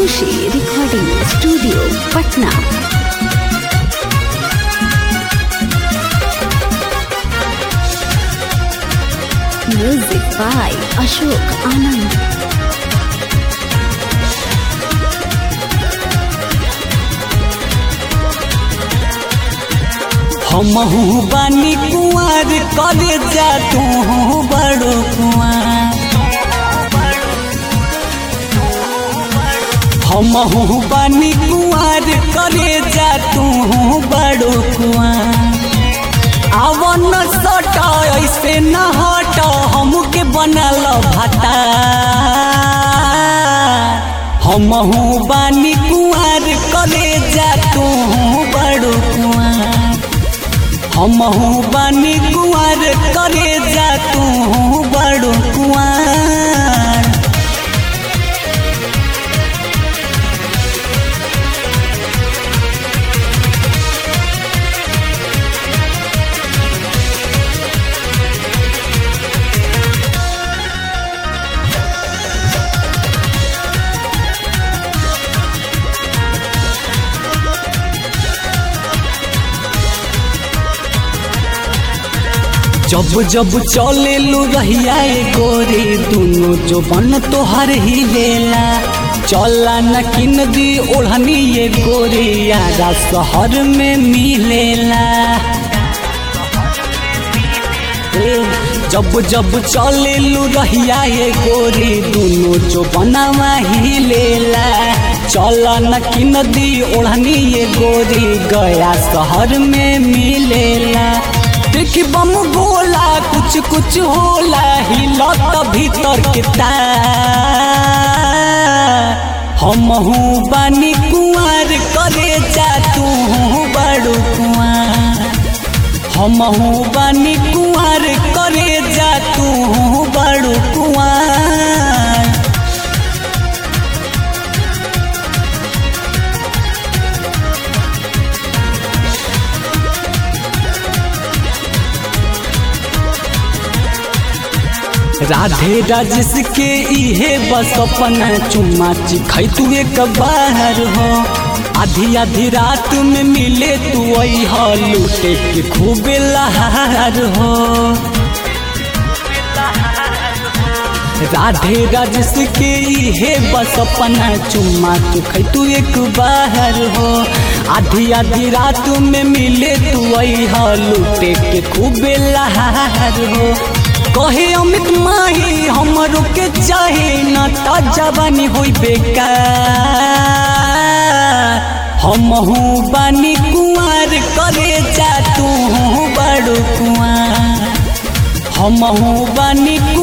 Khushi recording studio Patna music by Ashok Anand हमहू बानी कुंवर करे जा तू बड़ो कुंवर हमहू बानी कुंवर करे जा तू बड़ो कुंवर आवन सट ऐसे न हट हमके बनल भाता हमहू बानी कुंवर करे जा तू बड़ो कुंवर हमहू बानी कुंवर करे जा तू बड़ो कुंवर जब जब चले लू रहिया ए गोरी दोनों जो बन तोहर ही लेला चला न किन दी ओढ़नी ये गोरी यारा शहर में मिलेला ए, जब जब चले लू रहिया ये गोरी दोनों जो बनावा ही लेला चला न किन दी ओढ़नी ये गोरी गया शहर में मिलेला देखी बम गोला कुछ कुछ होला हिलत भीतर के हमहू बानी कुंवर करे जा तू बड़ू कुंवर हमहू बानी कुंवर करे जा तू बड़ू कुंवर राधे राजेश के इहे बस अपना चुम्मा चिखै तू एक बाहर हो आधी आधी रात में मिले तू हो लूटे के खूब लहार हो राधे राजेश के इहे बस अपना चुम्मा चिखै तू एक बाहर हो आधी आधी रात में मिले तू हो लूटे के खूब लहार हो कहे अमित माही हमरो के चाहे न ता जवानी होई बेकार हमहू बानी कुंवर करे जा तू बड़ो कुंवर हमहू बानी